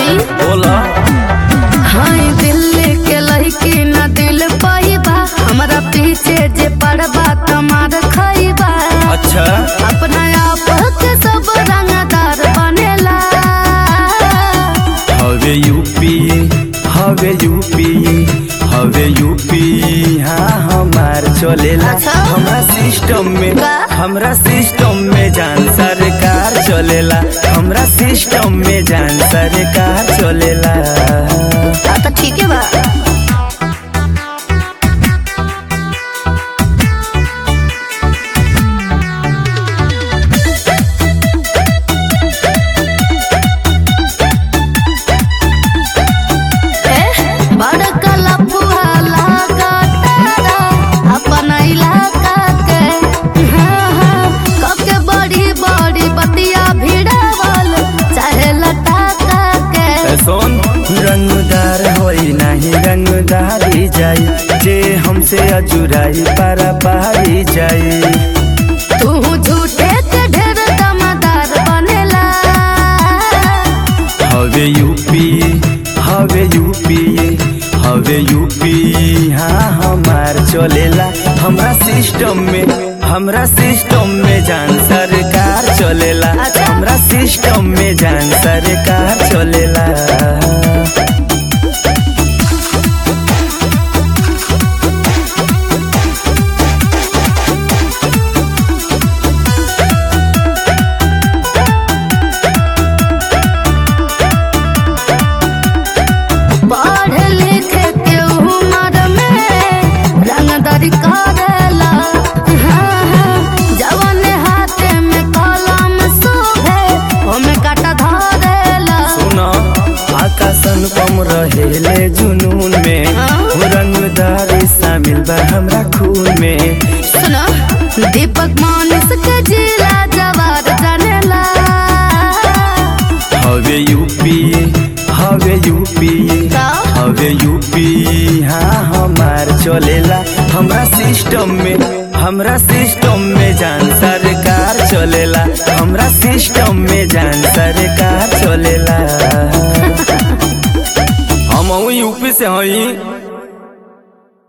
सुनी बोला हाय दिल्ली के लड़की न दिल पाइबा हमरा पीछे जे पड़बा तमार खइबा अच्छा अपना आप के सब रंगदार बनेला हवे यूपी हवे यूपी हवे यूपी हाँ हमार चलेला अच्छा। हमरा सिस्टम में का? हमरा सिस्टम में जान सरकार चलेला हमरा सिस्टम में जान सरकार चलेला आ तो ठीक है बा ए, बड़का लफुआ लागतारा अपन इलाका के हाँ, हाँ, कके बड़ी बड़ी बतिया भिड़ावल चाहे लटाका के सोन रंगदार होई नहीं रंगदारी जाई जे हमसे अजुराई पारा पारी जाई तू झूठे के ढेर दमदार बनेला हवे यूपी हवे यूपी हवे यूपी हाँ हमार चलेला हमरा सिस्टम में हमरा सिस्टम में जान सरकार चलेला अच्छा। हमरा सिस्टम में जान सरकार चलेला पढ़ लिख के उम्र में रंगदारी करेला हाँ, हाँ, जवन हाथे में कलम शोभे ओमे काटा धरेला सुना आकाशन कम रहेले जुनून में हाँ? रंगदारी शामिल बा हमरा खून में सुनो दीपक मानस के जिला जवार जानेला हवे यूपी हवे यूपी का? हवे यूपी हाँ हमार चलेला हमरा सिस्टम में हमरा सिस्टम में जान सरकार चलेला हमरा सिस्टम में जान सरकार चलेला हम यूपी से हई